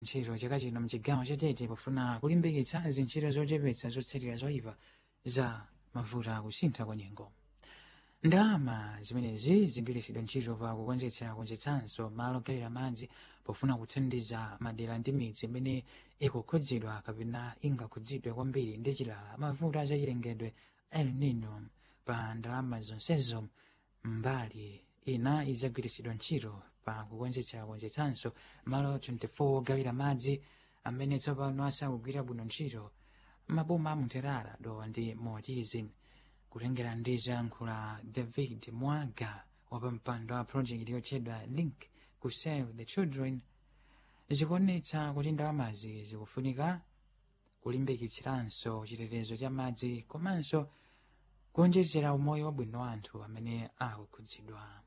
ntchito chaka chino mchigawo chatete pofuna kulimbikitsa zintchito zochepetsa zotsatira zoyipa za mavuto akusintha kwa nyengo ndalama zimenezi zigwiritsidwa ntchito pa kukonzetsa konzetsanso malo ogawira madzi pofuna kuthandiza madera ndi midzi imene ikukhudzidwa kapena ingakhudzidwe kwambiri ndi chilala mavuto azachilengedwe el nino pa ndalama zonsezo mbali ina izagwiritsidwa ntchito pa kukonzetsa konzetsanso malo 24 ogawira madzi amene tsopano asakugwira bwino ntchito maboma amunterara dowa ndi motizi kulengera ndi zoyankhula david mwaga wapampando wa project yotchedwa link ku save the children zikuonetsa kuti ndalamazi zikufunika kulimbikitsiranso chitetezo cha madzi komanso kuonjezera umoyo wabwino wa anthu amene akukhudzidwa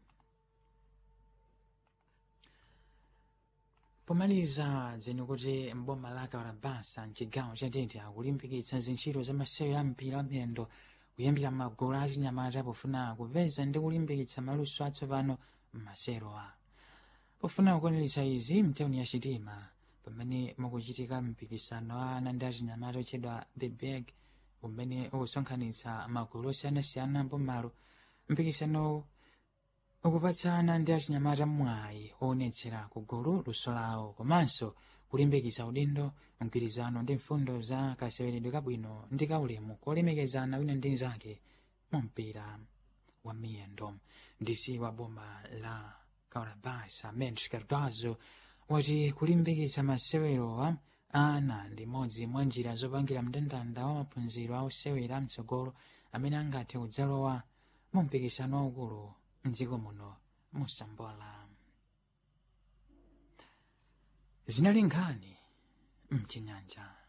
pomaliza dzeni kuti mboma la kawarabasa mchigawo chatete akulimbikitsa zintchito za masewero a mpira wamiyendo kuyambira magulu achinyamata pofuna kupeza ndi kulimbikitsa maluso atsopano m'maserowa pofuna kukwaniritsa izi mtawuni ya chitima pamene mukuchitika mpikisano wa ana ndi achinyamata otchedwa the bag umene ukusonkhanitsa magulu osiyanasiyana mbomalo mpikisanowu ukupatsa ana ndi achinyamata mwayi oonetsera kugulu luso lawo komanso kulimbikitsa udindo mgwirizano ndi mfundo za kaseweredwe kabwino ndi kaulemu kolemekezana wina ndi nzake mu mpira wa miyendo ndisi wa boma la kaurabasa mensch cardozo wati kulimbikitsa masewerowa ana ndi imodzi mwa njira zopangira mndandanda wa maphunziro a osewera mtsogolo amene angathe kudzalowa mu mpikisano waukulu mdziko muno musambola zinali nkhani mchinyanja